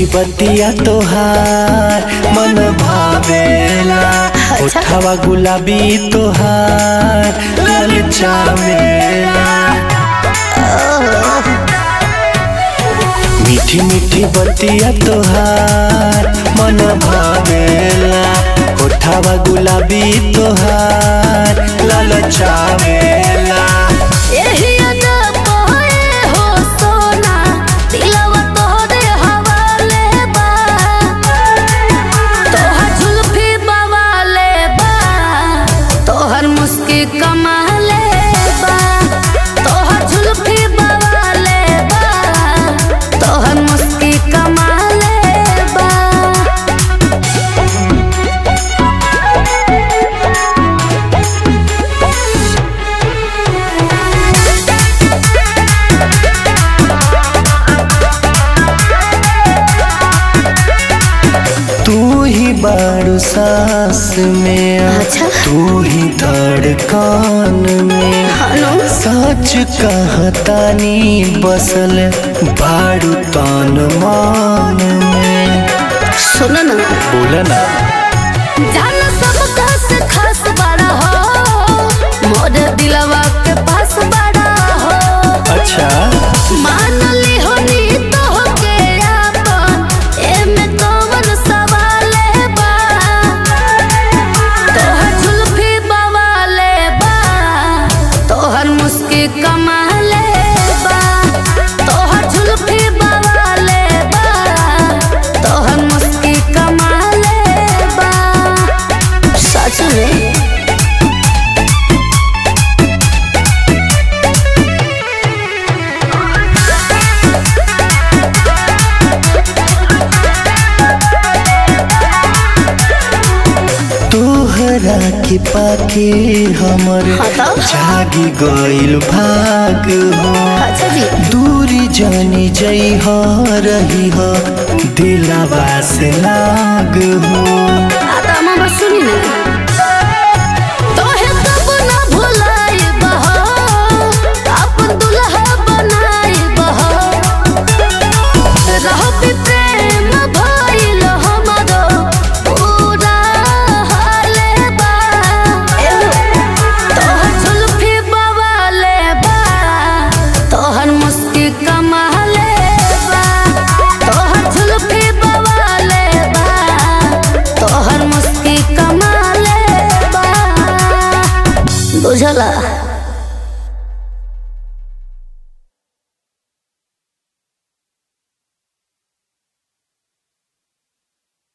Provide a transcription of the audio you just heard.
मीठी बतिया तोहार मन भावेला उठावा गुलाबी तोहार ललचावेला मीठी मीठी बतिया तोहार मन भावेला उठावा गुलाबी तोहार ललचावेला एही अदा पहे हो सोना दिलवा तोहरे हवाले बा तोहर जुल्फी बवाले बा तोहर मुस्की कमाले बा तोहर जुल्फी बवाले बा तोहर मुस्की कमाले बा तू ही बारू सांस में अच्छा। तू ही धड़कन में हनु सच कहतानी बसल बारू तन मान में सुनो ना बोला ना जान सब खास खास बड़ा हो मोर दिलवा के पास बड़ा हो अच्छा मान ली हो नी तो के आपन एमे कौन सवाले बा तोहर जुल्फी बवाले बा तोहर मुस्की कमाले बा तोहर जुल्फी बवाले बा तोहर मुस्की कमाले बा सच में तोहरा के पाके हमर हाँ तो? जागी गइल भाग हो अच्छा जी दूरी जानी जई हो रही हो दिलवा से लाग हो आता मामा सुनी ना तोहे तब ना भुलाई बहो अपन दुल्हा बनाई बहो रहो भी प्रेम भइल हमरो पूरा हाले बा तोहर जुल्फी बवाले बा तोहर मुस्की कमाले बा तोहर जुल्फी बवाले बा तोहर मुस्की कमाले बा बुझला